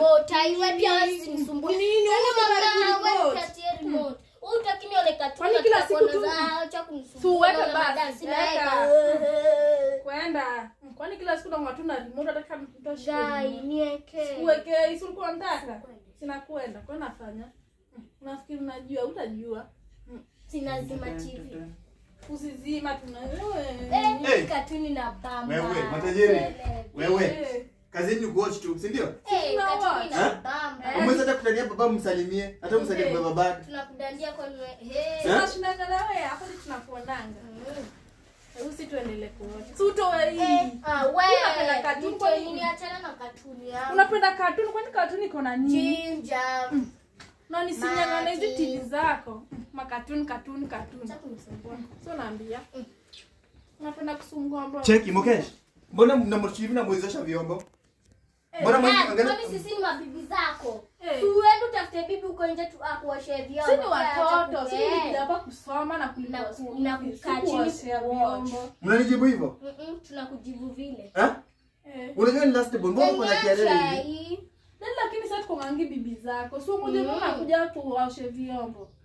remote. Haiwe pia wewe usinisumbue. Nini? Yaani Wewe mama, unataka wewe remote? ukatie remote. Wewe utaki nione cartoon Kwani na kila siku tutakuwa tu- na- acha kunisumbua. Tu uweke Naona basi, madansi, weka. naweka. kwenda kwani kila siku naona tu na remote hata kama mtoshi Gai, niweke. uweke isi ulikuwa unataka sina kwenda kwa nafanya unafikiri unajua utajua Sinazima TV. usizima tuna Eh, Hey. ni katuni na bamba. Wewe, matajiri. Tele. Wewe, Eh. kazini ni kuwatch tu, si ndio? Eh, Tuna katuni watch. na Eh? bamba. Umeweza hata kutania baba msalimie, hata msalimie Eh. baba babake. Tunakudandia kwa nwe. Hey. Eh? tunashindana na wewe hapo ndi tunakuonanga Mm. hebu si tuendelee kuona si utoe hii Eh, ah, we, Unapenda katuni nitoe kwani? nini? Achana na katuni yangu. unapenda katuni kwani katuni iko na nini Ginger. na nisinyang'ane hizi Mati. tv zako makatuni katuni katuni Acha kunisumbua. so naambia unapenda kusumbua mbona Cheki Mukesh. Mbona mnamchivi na mwezesha vyombo? Mbona Ah, mwangalia kwani sisi ni mabibi zako? Eh. Si uende utafute bibi uko nje tu akuoshe vyombo. si ni Acha watoto si kupe- ni hapa kusoma na Na- kulipa na school kukaa fees, si chini kuoshea kuwatch. vyombo Mnanijibu hivyo? Mm-mm, tunakujibu vile. Eh? Eh. Unajua ni last born, mbona uko na kiarere Niacha hivi? hii. Then lakini sasa tuko ngangi bibi zako so moja Mm. mm. unakuja tuwaoshe vyombo